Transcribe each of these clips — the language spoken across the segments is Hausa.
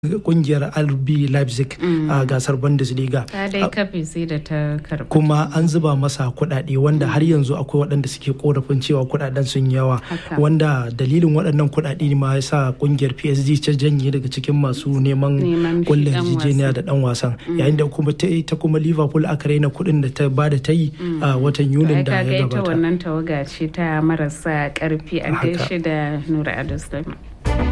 kungiyar RB Leipzig a gasar Bundesliga. Ta dai kafe sai da ta karɓi. Kuma an zuba masa kuɗaɗe wanda har yanzu akwai waɗanda suke korafin cewa kuɗaɗen sun yawa wanda dalilin waɗannan kuɗaɗe ne ma ya sa kungiyar PSG ta janye daga cikin masu neman kulle yarjejeniya da ɗan wasan yayin da kuma ta kuma Liverpool aka raina kuɗin da ta bada ta yi a watan Yunin da ya gabata. Ita wannan tawaga ce ta marasa ƙarfi a gaishe da Nura Ado Sulaiman.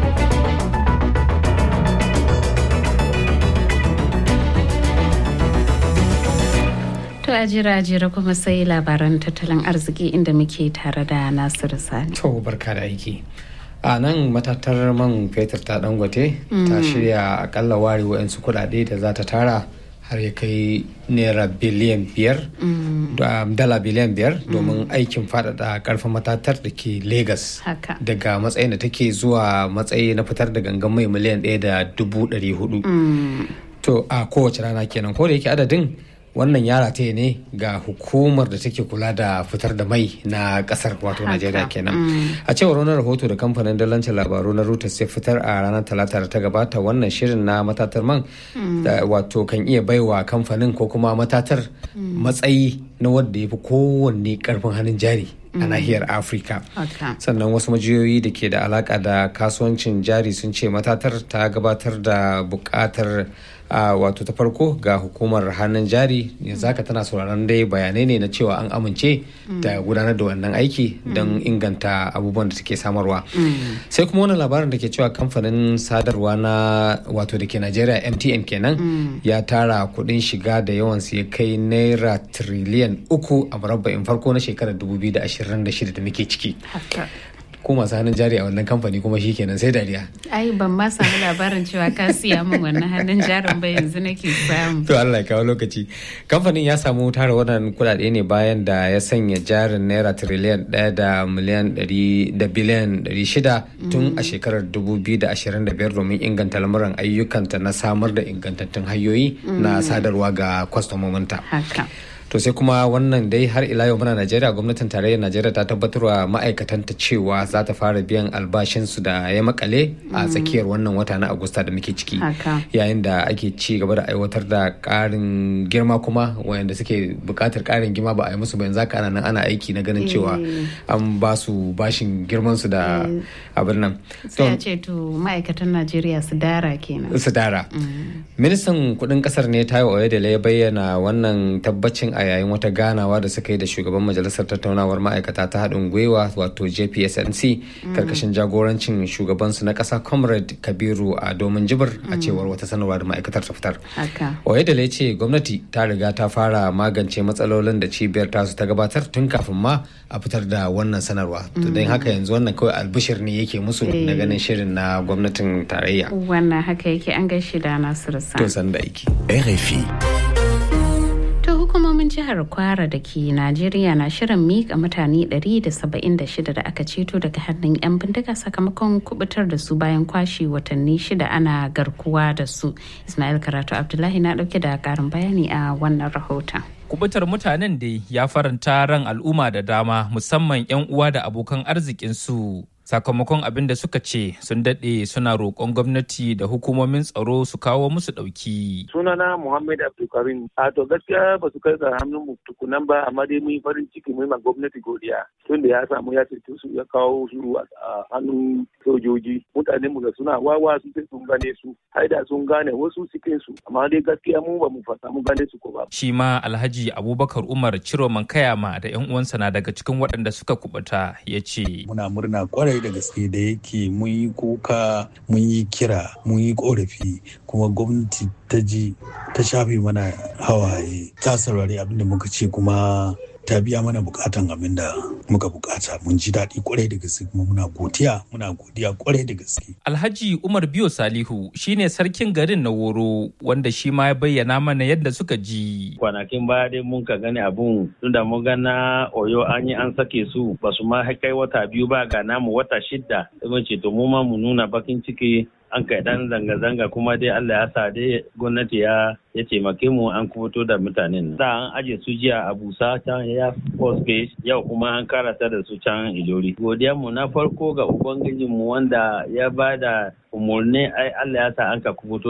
To a jira jira kuma sai labaran tattalin arziki inda muke tare da Nasiru Sani. To barka da aiki. A nan matatar man fetur ta dangote ta shirya akalla ware wa'yansu kudade da za ta tara har ya kai naira biliyan biyar dala biliyan biyar domin aikin faɗaɗa karfin matatar da ke Legas daga matsayin da take zuwa matsayi na fitar da gangan mai miliyan ɗaya da dubu ɗari hudu. To a kowace rana kenan ko da yake adadin wannan ya rataye ne ga hukumar da take kula da fitar da mai na kasar wato najeriya kenan a cewar wani rahoto da kamfanin dalancin labaru na reuters ya fitar a ranar talata da ta gabata wannan shirin na matatar man wato kan iya baiwa kamfanin ko kuma matatar matsayi na wadda ya fi kowanne karfin hannun jari a nahiyar afirka sannan wasu majiyoyi da ke da alaka da kasuwancin jari sun ce matatar ta gabatar da bukatar wato ta farko ga hukumar hannun jari yanzu haka tana sauraron dai bayanai ne na cewa an amince da gudanar da wannan aiki don inganta abubuwan da take samarwa sai kuma wani labarin da ke cewa kamfanin sadarwa na wato da ke najeriya mtn kenan ya tara kudin shiga da yawansu ya kai naira triliyan uku a murabba'in farko na shekarar 2026 da muke ciki ko masu hannun jari a wannan kamfani kuma shi kenan sai dariya. Ai ban ma samu labarin cewa ka siya min wannan hannun jarin ba yanzu nake samu. To Allah ya kawo lokaci. Kamfanin ya samu tara wannan kuɗaɗe ne bayan da ya sanya jarin naira tiriliyan ɗaya da miliyan ɗari da biliyan ɗari shida tun a shekarar dubu biyu da ashirin da biyar domin inganta lamuran ayyukanta na samar da ingantattun hanyoyi na sadarwa ga kwastomominta. to sai kuma wannan dai har ila yau muna najeriya gwamnatin tarayyar najeriya ta tabbatarwa ma'aikatanta cewa za ta fara biyan albashinsu da ya makale a tsakiyar wannan wata na agusta da muke ciki yayin da ake ci gaba da aiwatar da karin girma kuma wayanda suke bukatar karin girma ba a yi musu ba yanzu ana nan ana aiki na ganin cewa an ba su bashin girman su da abin nan sai a ce to ma'aikatan najeriya su dara kenan su dara ministan kudin kasar ne tayo oyedele ya bayyana wannan tabbacin a yayin wata ganawa da suka yi da shugaban majalisar tattaunawar ma'aikata ta haɗin gwiwa wato jpsnc karkashin jagorancin shugabansu na ƙasa comrade kabiru a domin jibir a cewar wata sanarwa da ma'aikatar ta fitar oyedele ce gwamnati ta riga ta fara magance matsalolin da cibiyar tasu ta gabatar tun kafin ma a fitar da wannan sanarwa to don haka yanzu wannan kawai albishir ne yake musu na ganin shirin na gwamnatin tarayya wannan haka yake an gaishe da nasiru sa to san da aiki rfi hukumomin jihar kwara da ke najeriya na shirin mika mutane 176 da aka ceto daga hannun 'yan bindiga sakamakon kubutar da su bayan kwashe watanni shida ana garkuwa da su ismail karatu abdullahi na dauke da karin bayani a wannan rahoton kubutar mutanen dai ya faranta ran al'umma da dama musamman 'yan uwa da abokan arzikinsu sakamakon abin da suka ce sun daɗe suna roƙon gwamnati da hukumomin tsaro su kawo musu ɗauki. sunana muhammad abdulkarim a to gaskiya ba su kai ga hannun mu tukunan ba amma dai mun yi farin ciki mun ma gwamnati godiya tun da ya samu ya ceto su ya kawo su a hannun sojoji mutane mu da suna wawa su sai sun gane su haida sun gane wasu cikin su amma dai gaskiya mu ba mu fasa mu gane su ko ba. shi ma alhaji abubakar umar ciroman kayama da yan uwansa na daga cikin waɗanda suka kubuta ya ce. muna murna kwarai da gaske da yake mun yi kuka mun yi kira mun yi korafi kuma gwamnati ta ji ta shafe mana hawaye ta saurari abin da muka ce kuma ta biya mana bukatan abin da muka bukata mun ji daɗi kwarai da gaske kuma muna godiya muna godiya kwarai da gaske. Alhaji Umar Biyo Salihu shine sarkin garin na Woro wanda shi ma ya bayyana mana yadda suka ji. Kwanakin baya dai mun ka gani abun tunda mun ga na Oyo an yi an sake su ba su ma kai wata biyu ba ga namu wata shidda. Sai mun ce to mu ma mu nuna bakin ciki an kai dan zanga-zanga kuma dai Allah ya sa dai gwamnati ya ya taimake mu an kubuto da mutanen da an aje su jiya a busa can ya force base yau kuma an karasa da su can ilori godiya mu na farko ga ubangijin mu wanda ya bada umarni ai Allah ya sa an ka kubuto